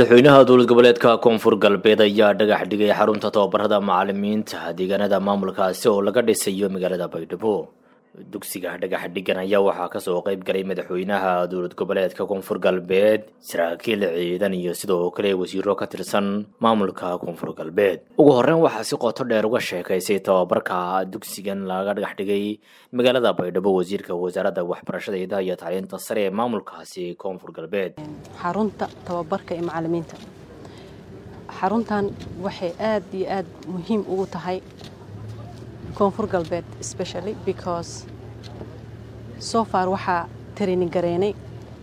madaxweynaha dowlad goboleedka koonfur galbeed ayaa dhagax dhigay xarunta tababarada macalimiinta deegaanada maamulkaasi oo laga dhisayo magaalada baydhabo dugsiga dhagax dhigan ayaa waxaa kasoo qeyb galay madaxweynaha dowlad goboleedka koonfur galbeed saraakiil ciidan iyo sidoo kale wasiiro ka tirsan maamulka koonfur galbeed ugu horeyn waxaa si qoto dheer uga sheekaysay tababarka dugsigan laga dhagax dhigay magaalada baydhabo wasiirka wasaaradda waxbarashada idaha iyo tacliinta sare ee maamulkaasi koonfur galbeed xarunta tababarka ee macalimiinta xaruntan waxay aad iyo aad muhiim ugu tahay koonfur galbeed specially because so far waxaa training gareynay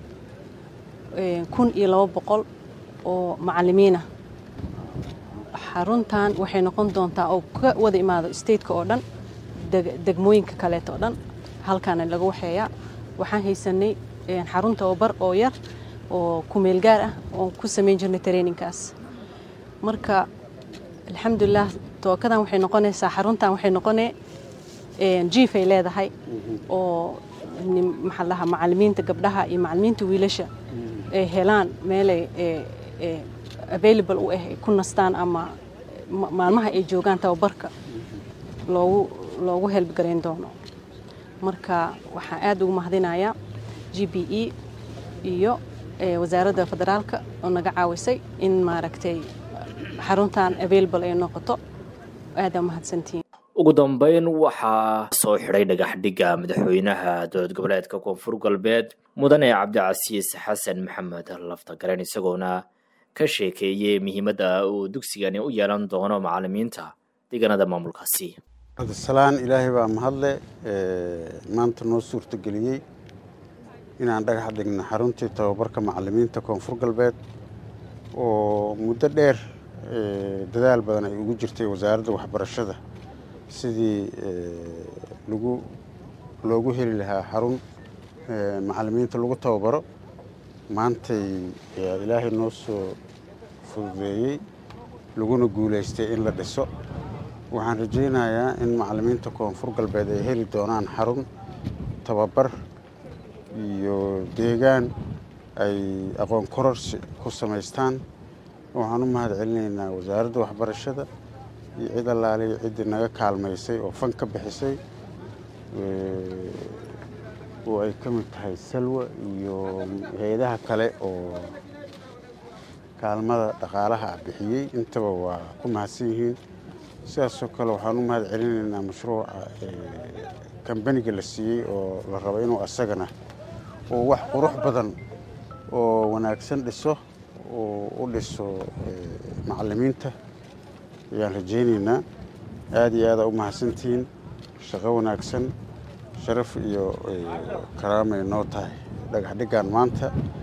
kun iyo labo boqol oo macalimiinah xaruntan waxay noqon doontaa oo ka wada imaado stateka oo dhan degmooyinka kaleeto oo dhan halkaana laga waxeeyaa waxaan haysanay xarun tababar oo yar oo kumeel gaar ah oon ku samayn jirnay trainingkaas marka alxamdulilah tookadan waxay noqonaysaa xaruntan waxay noqonee jiifay leedahay oo maxaa lahaa macalimiinta gabdhaha iyo macalimiinta wiilasha ay helaan meelay available u ah ay ku nastaan ama maalmaha ay joogaan tababarka loogu loogu helbgarayn doono marka waxaan aad ugu mahadinayaa g b e iyo wasaaradda federaalka oo naga caawisay in maaragtay xaruntan available ay noqoto aadaa mahadsantihiin ugu dambeyn waxaa soo xidhay dhagax dhigga madaxweynaha dowlad goboleedka koonfur galbeed mudane cabdicasiis xasan maxamed laftagaren isagoona ka sheekeeyey muhiimadda uu dugsigani u yeelan doono macalimiinta deegaanada maamulkaasi cabdisalaan ilaahay baa mahadle maanta noo suurtageliyey inaan dhagax dhigno xaruntii tababarka macalimiinta koonfur galbeed oo muddo dheer dadaal badan ay ugu jirtay wasaaradda waxbarashada sidii lagu loogu heli lahaa xarun macalimiinta lagu tababaro maantay ilaahay noo soo fududeeyey laguna guulaystay in la dhiso waxaan rajaynayaa in macalimiinta koonfur galbeed ay heli doonaan xarun tababar iyo deegaan ay aqoon kororsi ku samaystaan waxaan u mahad celinaynaa wasaaradda waxbarashada iyo cid allaaliya ciddii naga kaalmaysay oo fan ka bixisay oo ay ka mid tahay salwa iyo hay-adaha kale oo kaalmada dhaqaalaha ah bixiyey intaba waa ku mahadsan yihiin sidaasoo kale waxaan u mahad celinaynaa mashruuca kambaniga la siiyey oo la rabo inuu asagana oo wax qurux badan oo wanaagsan dhiso oo u dhiso macalimiinta ayaan rajaynaynaa aada iyo aada u mahadsantihiin shaqo wanaagsan sharaf iyo karaamay noo tahay dhagax dhiggaan maanta